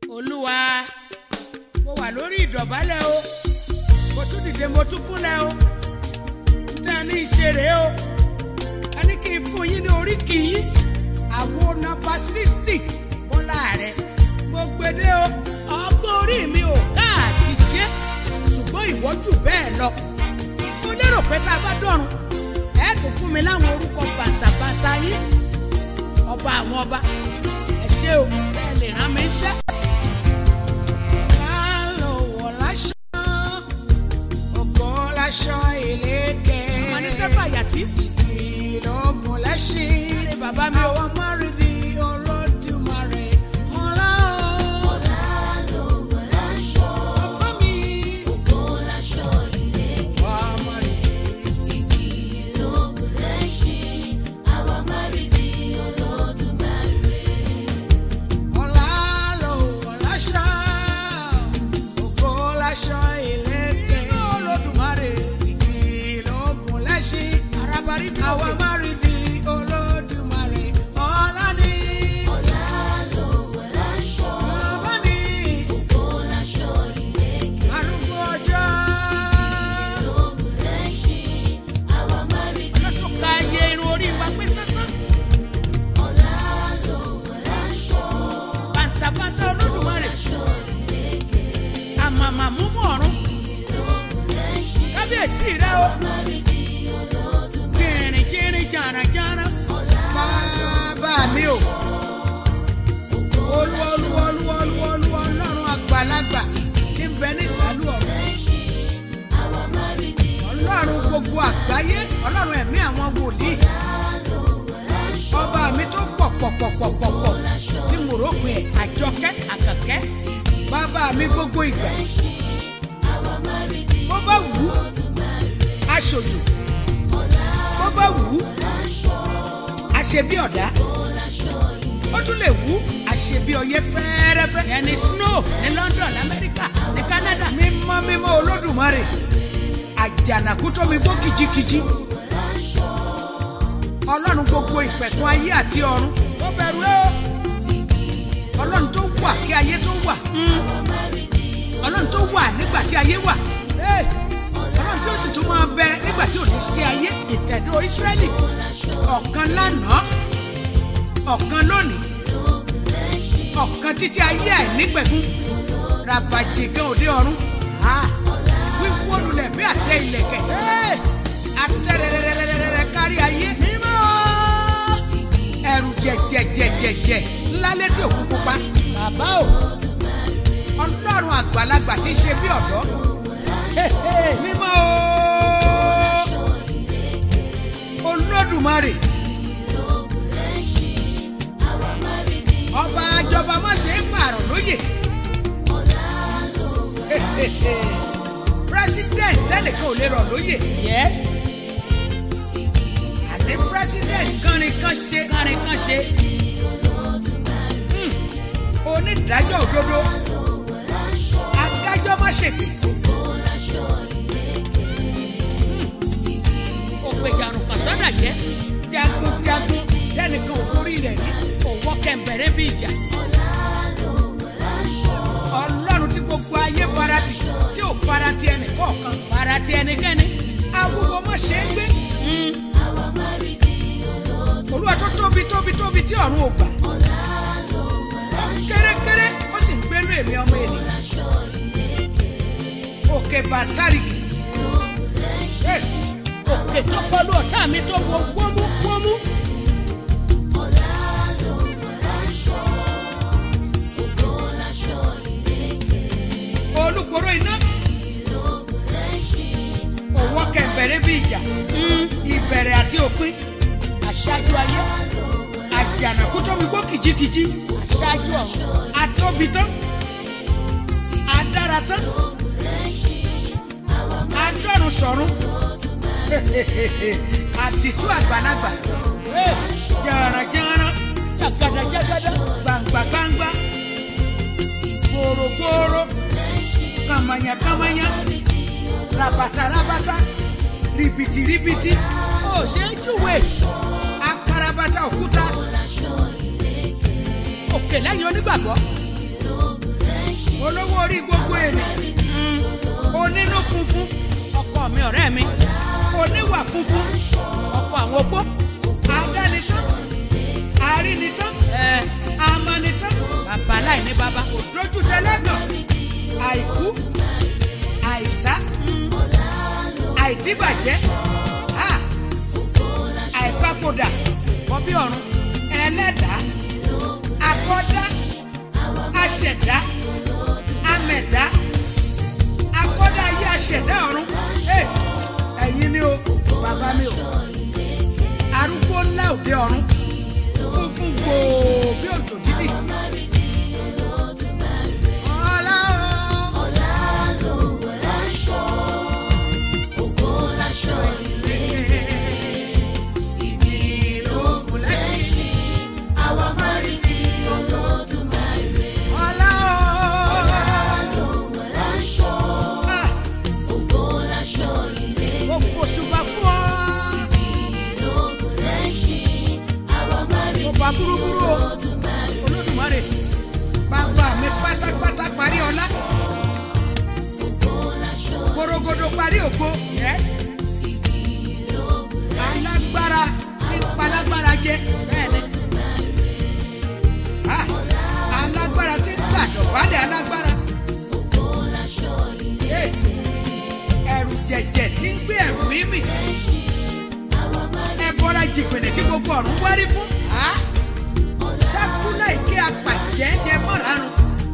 olúwa mo wà lórí ìdọ̀bálẹ̀ o mo tún dìde mo tún kúnlẹ̀ o níta ní ìṣeré o a ní kí n fún yín ní oríkì yín àwo nọ́mbà sixty bọ́lá rẹ̀ mo gbede o ọgbọ́n orí mi ò káàtì ṣe ṣùgbọ́n ìwọ jù bẹ́ẹ̀ lọ mo lérò pé tá a bá dọ̀run ẹ tún fún mi láwọn orúkọ bàtàbàtà yín ọba àwọn ọba ẹ ṣé o bẹ́ẹ̀ lè rán mi ṣẹ́. Kálọ̀wọ̀ láṣọ, ògo láṣọ ìlékè. Ọmọ ní sẹ́fà yàtí. Ìlógun lẹ́ṣin. Ṣé bàbá mi o? Àwọn márìndì olódùmarè. Ọlá o. Bàbá mi. Ọmọ rẹ̀. Ọlá lọ́wọ́ láṣọ, ògo láṣọ ìlékè. Olódùmarè. Ìlógun lẹ́ṣin. Arábárí bí àwọn márìndì olódùmarè. Ọlá ni. Bàbá mi. Arúgbó ọjọ́. Lọ́tún ka iye irun orí wa pé sásán. Bàǹtàbàǹtà olódùmarè. Àmàmà múmú ọ̀run. Kábíyèsí rẹ o. Jìnrìn jìnrìn jàràjàrà. Bàbá mi o. Olúwa olúwa olúwa olúwa olúwa ọlọ́run àgbàlagbà tí ń bẹ ní ìsàlù ọ̀run. Ọlọ́run gbogbo àgbáyé ọlọ́run ẹ̀mí àwọn wòlíì. Ọba mi tó pọ̀ pọ̀ pọ̀ pọ̀ pọ̀ pọ̀ tí mo rò pé àjọkẹ́ àkàkẹ́. Bàbá mi gbogbo ìgbà. Bó bá wù ú, aṣojú. Bó bá wù ú, aṣebí ọ̀dá. Ó tún lè wù ú, aṣebí ọyẹ́ fẹ́ẹ́rẹ́fẹ́. Ìyẹn ni snow ní London, l'Amẹ́ríkà, ní Canada. Mímọ́ mímọ́ Olódùmarè. Àjànàkú tó mi gbó kìjikìji. Ọlọ́run gbogbo ìpẹ̀kun ayé àti ọ̀run. Ó bẹ̀rù ẹ́ o. Ọlọ́run tó wà kí ayé tó wà. Ọlọ́run tó wà nígbà tí ayé wà. Hey! Ọlọ́run tí ó sì tún máa bẹ nígbà tí ò ní sí ayé ìtẹ̀dó Ísírẹ́lì. Ọ̀kan lánàá, ọ̀kan lónìí, ọ̀kan títí ayé àìnípẹ̀kun. Ràbàjẹ̀gẹ́ òde ọ̀run. Ah! Wíwó lulẹ̀ bí àtẹ ìlẹ̀kẹ̀. Hey! Àtẹ̀rẹ̀rẹ̀rẹ̀rẹ̀rẹ̀ kárí ayé. Mímọ́! Ẹ̀rù jẹ̀jẹ̀jẹ̀jẹ̀jẹ̀ ńlá létí òkú pupa. Bàbá o! Ọlọ́run àgbàlagbà tí ń ṣe bí ọ̀dọ́. Hey, hey, Mímọ́ o! Olódùmarè. Ọba àjọba má ṣe é pààrọ̀ lóyè. Hey, hey, hey. President tẹ́nìkan ò lè rọ̀ lóyè. Yes. Àní president kánrin kan ṣe kánrin kan ṣe. Hmm. Onídàájọ́ òdodo. Adájọ́ má ṣègbè. Ògbèjàrùn kan sọ́dà jẹ́. Jagunjagun tẹ́nìkan ò borí rẹ̀ rí. Òwò kẹ̀mbẹ̀rẹ̀ bí ìjà. Ọlọ́run tí gbogbo ayé farati tí ò farati ẹnì kọ̀ọ̀kan farati ẹnikẹ́ni. Awúwo má ṣe é gbé. Olúwa tó tóbi tóbi tóbi tí ọ̀run ò gbà. Kérékéré ó sì ń gbénú èmi ọmọ ènìyàn. Òkè bàtàrìkì. Hey! Òkè tó kọlu ọ̀tá mi tó wo wómú wómú. Olúkòrò iná. Òwò kẹ̀mbẹ̀rẹ̀ bí ìjà. Ìbẹ̀rẹ̀ àti òpin. Aṣáájú ayé. Àjànàkú tó mi gbó kìjikìji. Aṣáájú ọ̀run. Atóbi tán. Adára tán. Adọ́run sọ̀run. Àdìtú àgbàlagbà. Jàràjàrà. Jàgàdàjàgàdà. Gbàǹgbàgbàǹgbà. Gbòrògbòrò. Kàmànyàkàmànyà. Rabatarabata. Rìbìtìrìbìtì. Ó ṣe é júwe. Akarabata òkúta. Òkè lẹ́yìn onígbàgbọ́. olówó orí gbogbo ènìyàn onínú funfun ọkọ mi ọ̀rẹ́ mi oníwà funfun ọkọ àwọn opó adánitán arínitán ẹ amánitán bàbá láìní bàbá òdójú tẹlẹ́gàn àìkú àìsá àìdíbàjẹ́ ah, àìpapòdà kọbí ọ̀run ẹlẹ́dàá akọ́dá aṣẹ̀dá amẹ̀dá akọ́dá ayé aṣẹ̀dá ọ̀run Eh, ẹ̀yin ni o bàbá mi o arúgbó ńlá òde ọ̀run funfun gbòò bí òjò dídì. ọlá o ìdí ìlókun lẹ́sìn àwa máa rí di olódùmarè. ọlá o Ah, mo fòṣùbà fún ọ. mo bá búrúburú o olódùmarè bàbá mi pátápátá parí ọlá gbòrògbòdò parí ògo yes alágbára tí ń palágbára jẹ bẹ́ẹ̀ni Ah, alágbára tí ń gbàdọ̀bálẹ̀ alágbára Eh, ẹ̀rù jẹ̀jẹ̀ tí ń gbé ẹ̀rù mímì ẹ̀bọra jìpìnì tí gbogbo ọ̀run wárí fún Ah, sákúlà ìké apàjẹ́jẹ́ mọ́rarun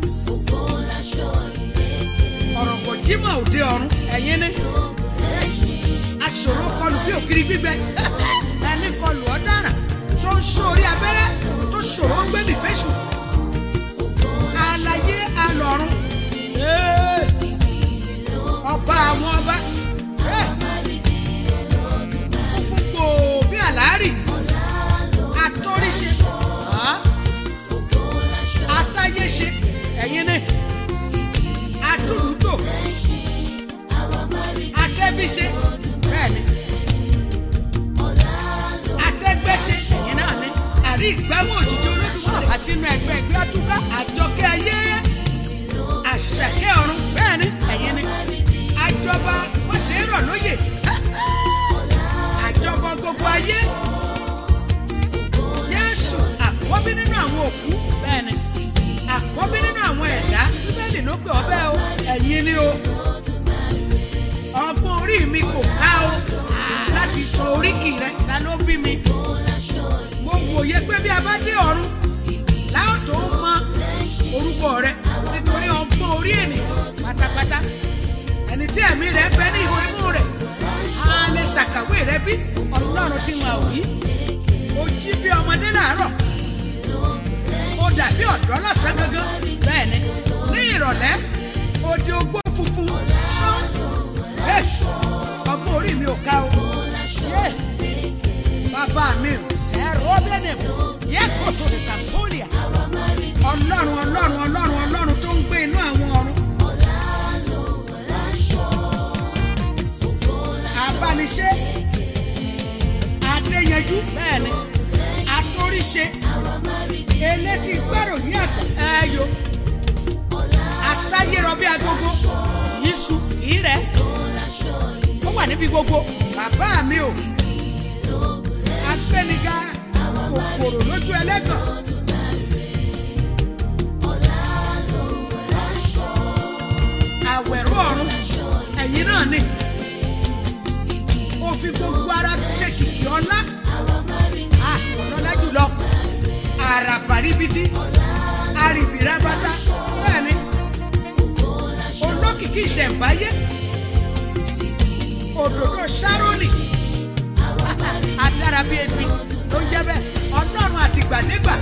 ọ̀rọ̀ kò jímọ̀ òde ọ̀run ẹ̀yin ni aṣòro kọlù bí òkiri gbígbẹ ẹni kọlù ọ̀daràn tó ń sórí abẹ́rẹ́ tó ṣòro ń gbé nìfẹ́sù àlàyé alọ̀run Ee, ọba àwọn ọba Ee, funfun gbòò bí àlárì atóríṣe Ah, atáyéṣe ẹ̀yin ni atúlùtò atẹ́bíṣe bẹ́ẹ̀ni atẹ́gbẹ́ṣe ẹ̀yin náà ni àrí ìgbámú òjijì olódùmarè àsínú ẹgbẹ́ ẹgbẹ́ àtúkà àjọkẹ́ ayé àṣàkẹ́ ọ̀run bẹ́ẹ̀ni ẹ̀yin ni àjọba wọ́n ṣe é rọ̀ lóyè àjọba gbogbo ayé jésù àkọ́bí nínú àwọn òkú bẹ́ẹ̀ni àkọ́bí nínú àwọn ẹ̀dá bíbélì ló pè ọ́ bẹ́ẹ̀ o ẹ̀yin ni o ọgbọ́n orí mi kò ká o láti sọ oríkì rẹ ta ló bí mi mo wòye pé bí a bá dé ọ̀run láò tó mọ orúkọ rẹ nítorí ọgbọ́n orí ènìyàn pátápátá ẹni tí ẹ̀mí rẹ bẹ ní ihò imú rẹ a lè ṣàkàwé rẹ bí ọlọ́run tí wọn ò rí o jí bí ọmọdé làárọ̀ ó dàbí ọ̀dọ́ lọ́sàn gangan bẹ́ẹ̀ ni ní ìrọ̀lẹ́ òde ogbó funfun ṣán Hey, ọgbọ́n orí mi ò ká o Yeah. bàbá mi ò sẹ́rọ̀ bẹ́ẹ̀ yẹ kó tó lè kàmpóòlìà ọlọ́run ọlọ́run ọlọ́run ọlọ́run tó ń gbé inú àwọn ọ̀run abániṣe adéyanjú bẹ́ẹ̀ ni atóríṣe elétí gbàròyìn àgbà ẹyọ atáyérọbí agogo yíṣu ìrẹ ó wà níbi gbogbo bàbá mi o agbẹniga kòkòrò lójú ẹlẹ́gàn àwẹ̀rọ ọ̀run ẹ̀yin náà ni ó fi gbogbo ara ṣe kìkì ọlá Ah, ọlọ́lá jùlọ àràbàríbitì àrìbìrábátá bẹ́ẹ̀ ni olókìkí ìṣẹ̀ǹbáyé òdòdó sárónì adára bíi ebi ló ń jẹ́ bẹ́ẹ̀ ọlọ́run àtìgbàdégbà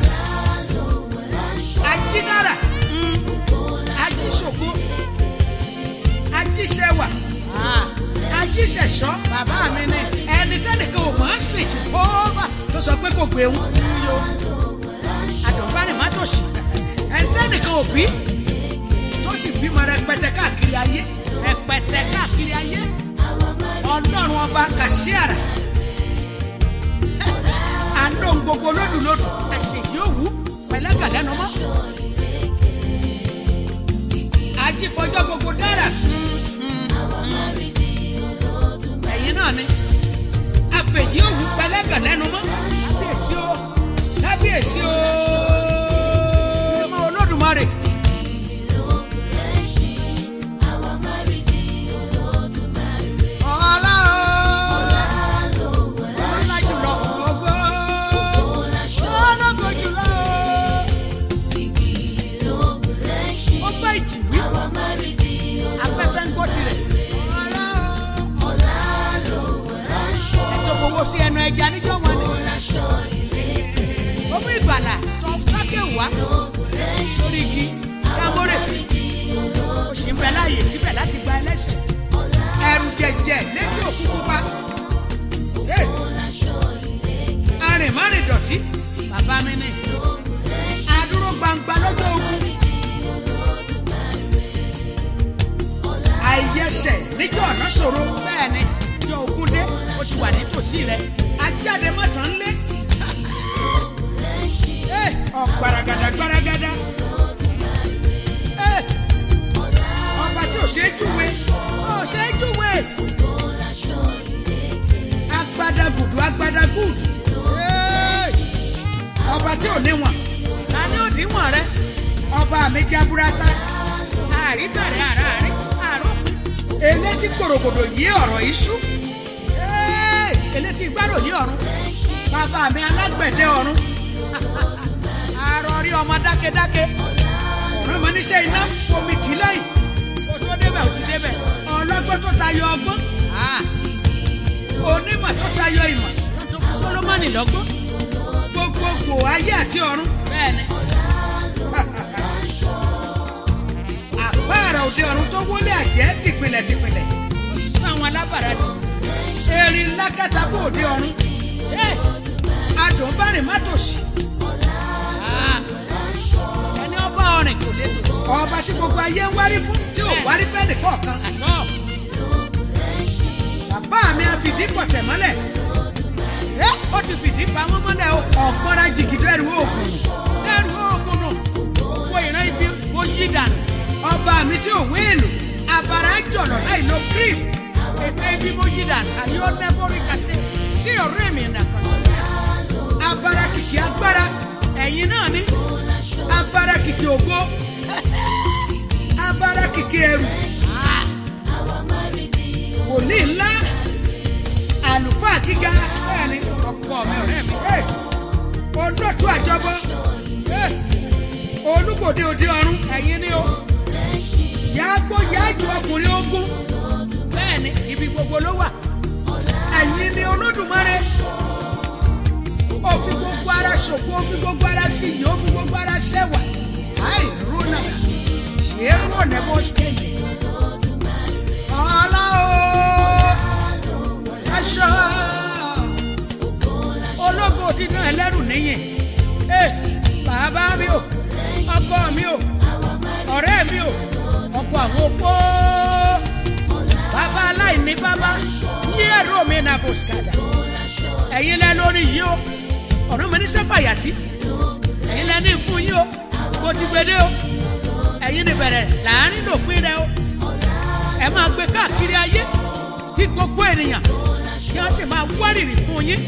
ajínára ajíṣògo ajíṣẹwà ajíṣẹ̀ṣọ́ bàbá mi ni ẹni tẹ́nìkan ò mọ̀ ọ́n sìn ó bà tó sọ pé kò gbé wọn yó àdùnbánì má tòṣì ẹni tẹ́nìkan ò bí tó sì bímọ rẹpẹtẹ káàkiri ayé rẹpẹtẹ káàkiri ayé ọlọ́run ọba kàṣíàrà àlóhùn gbogbo lódùlódù àṣèjì òwú pẹ̀lẹ́gàlẹ́nu mọ́ ọjọ́ gbogbo dára ẹ̀yin náà ni àfẹ̀yí òwú pẹlẹ́gàn lẹ́nu mọ́ kábíyèsí o kábíyèsí o ọmọ olódùmarè. ọlá o ọlá jùlọ ògo ológo jùlọ o ó gbọ́ ìjì wí afẹ́fẹ́ ń gbọ́ tirẹ̀ ọlá o ètò fowó sí ẹnu ẹja níjọ́ wọn ni ó mú ìbàlà tó sáké wá lórí igi kámórè ó sì ń bẹ láàyè síbẹ̀ láti gba ẹlẹ́ṣẹ̀ ẹrù jẹjẹ létí òkú pupa Hey! arìnmárìn dọ̀tí bàbá mi ni adúró gbangba lọ́jọ́ ogun àìyẹsẹ̀ níjọ́ ọ̀nà ṣòro bẹ́ẹ̀ ni ìjọ ogun dé ó ti wà nítòsí rẹ̀ ajáde mọ́tàn ń lé Hey! ọ̀gbaragada gbaragada Hey! ọba tí ò ṣe é júwe ò ṣe é júwe agbadagudu agbadagudu Hey! ọba tí ò níwọ̀n ta ni ó díwọ̀n rẹ ọba mi jaburata àríbẹ̀rẹ̀ àràárín àròkù elétí gbòrògbòdò yí ọ̀rọ̀ iṣu Hey! elétí gbárò yí ọ̀run bàbá mi alágbẹ̀dẹ ọ̀run arọrí ọmọ dákẹ́dákẹ́ ọ̀ràn mọ níṣẹ́ iná fomi tì lẹ́yìn kó tó débẹ̀ ó ti débẹ̀ ọlọ́gbọ́n tó tayọ ọgbọ́n Ah! onímọ̀ tó tayọ ìmọ̀ tó fún Sólómọ́nì lọ́gbọ́n gbogbogbò ayé àti ọ̀run bẹ́ẹ̀ ni àpáàrà òde ọ̀run tó wọlé àjẹ́ tìpìlẹ̀ tìpìlẹ̀ ó sàn wọn lábàrá jù erin lákàtà bó òde ọ̀run Eh! adùn bá rìn má tòṣì Ah! ẹni ọba ọrìn kò lè tòṣì ọba tí gbogbo ayé ń wárí fún tí ò wárí fẹ́ nìkọ̀ọ̀kan bàbá mi á fìdí pọ̀tẹ̀ mọ́lẹ̀ ẹ́ ó ti fìdí pamọ́ mọ́lẹ̀ o ọ̀pọ̀ra jìgìdọ́ ẹ̀rù oògùn ẹ̀rù oògùn nù wo ìran ibi wo yí dànù ọba mi tí ò wéèlù abara jọ̀lọ̀ láì lo cream ètò ibi mo yí dànù àyè ó nẹ́bọ̀rì kàtẹ́ sí ọ̀rẹ́ mi nàkàn abara kìkì agbára ẹ̀yin náà ní abara kìkì ògo abara kìkì ẹ̀rù wòlíì ńlá àlùfáà gíga bẹ́ẹ̀ ni ọkọ mi ọ̀rẹ́ mi Hey! olóòtú àjọbọ Hey! olúgbòde òde ọ̀run ẹ̀yin ni o yàgbó yàjò ọkùnrin ogun bẹ́ẹ̀ ni ibi gbogbo ló wà ẹ̀yin ni olódùmarè ó fi gbogbo ara ṣògo ó fi gbogbo ara ṣìyí ó fi gbogbo ara ṣẹwà láì rúnà ṣe é rúnà bó ṣe lè ọlá o aṣọ ológo dídán ẹlẹ́rù níyìn ẹ bàbá mi o ọkọ mi o ọ̀rẹ́ mi o ọkọ àwọn opó bàbá aláìní bàbá yí ẹ̀rọ mi nà bòsíkàdà ẹ̀yin lẹ lórí yìí o ọ̀rọ̀ mi ní sẹ́fàyàtì ẹ̀yin lẹ ní fún yìí o mo ti gbede o ẹ̀yin ní bẹ̀rẹ̀ láàrin lòpin rẹ o ẹ máa gbé káàkiri ayé kí gbogbo ènìyàn kí wọ́n sì máa wárìrì fún yín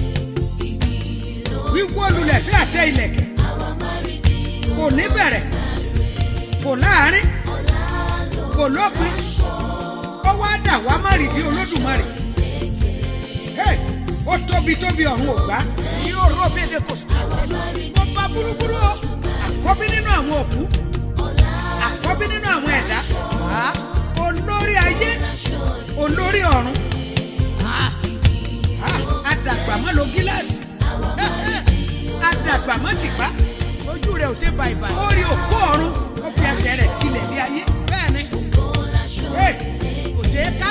wíwó lulẹ̀ bí àtẹ ìlẹ̀kẹ̀ kò ní bẹ̀rẹ̀ kò láàrin kò lópin ó wá dà wá márìdí olódùmarè Hey! ó tóbi tóbi ọ̀run ògbá yóò ró bí èdè kò sí ó bá búrúburú o àkọ́bí nínú àwọn òkú àkọ́bí nínú àwọn ẹ̀dá Ah! olórí ayé olórí ọ̀run Ah! Ah! adàgbà má lo gíláàsì adàgbà má tìpá ojú rẹ̀ ò ṣe bàìbà ó rí òkú ọ̀run ó fi ẹsẹ̀ rẹ̀ tilẹ̀ bí ayé bẹ́ẹ̀ ni Hey! kò ṣeé ká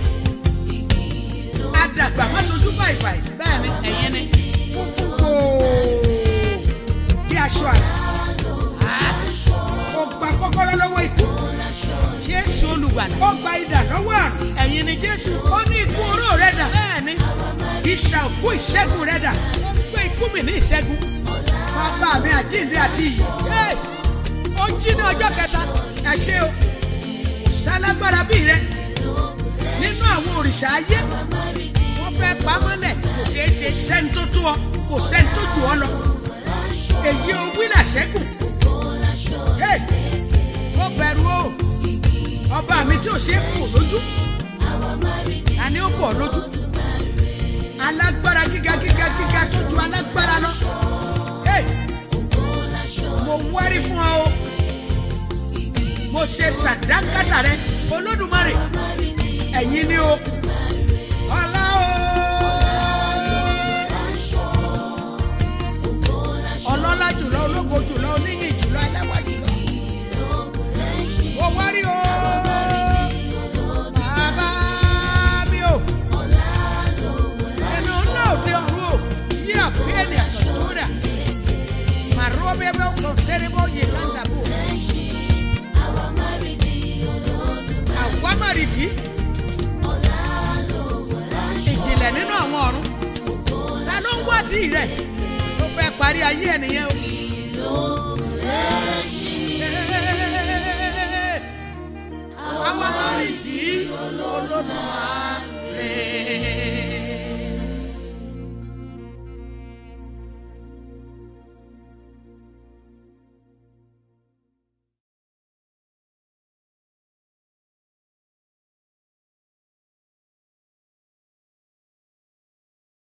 adàgbà má sojú bàìbàì bẹ́ẹ̀ ni ẹ̀yin ni funfun gbòò bí aṣọ àná ó gba kọ́kọ́rọ́ lọ́wọ́ ikú jésù olùgbàlà ó gba idà lọ́wọ́ àrùn ẹ̀yin ni jésù ó ní ikú oró rẹ̀ dà bẹ́ẹ̀ ni ìṣà òkú ìṣẹ́gun rẹ̀ dà ó gbé ikú mi ní ìṣẹ́gun bàbá mi àjíǹde àti ìyè Hey! ó jí ní ọjọ́ kẹta ẹ ṣé o sálágbára bíi rẹ nínú àwọn òrìṣà ayé wọ́n fẹ́ pamọ́lẹ̀ kò ṣeé ṣe sẹ́ni tó tó ọ kò sẹ́ni tó jù ọ lọ èyí o wílà ṣẹ́gun Hey! ó bẹ̀rù o ọba mi tí ò ṣe é kò lójú àní ó kò lójú alágbára gíga gíga gíga tó ju alágbára lọ Hey! mo wárí fún ọ o mo ṣe sàdánkátà rẹ olódùmarè ẹ̀yin ni o ọlá o ọlọ́lá jùlọ ológo jùlọ oníyìn jùlọ ẹlẹ́wà jùlọ mo wárí o bàbá mi o ẹnu ńlá òde ọ̀run o yí àpéẹ̀nì àtọ̀tọ̀rà màrúwọ́ bẹ́ẹ̀ bẹ́ẹ̀ kọ́ tẹ́lẹ̀bọ̀ yìí kàńdàbò àwámàrìdì ìjìnlẹ̀ nínú àwọn ọ̀run ta ló ń wádìí rẹ̀ ló fẹ́ parí ayé ẹnìyẹn o. àwámàrìdì olódùmarè.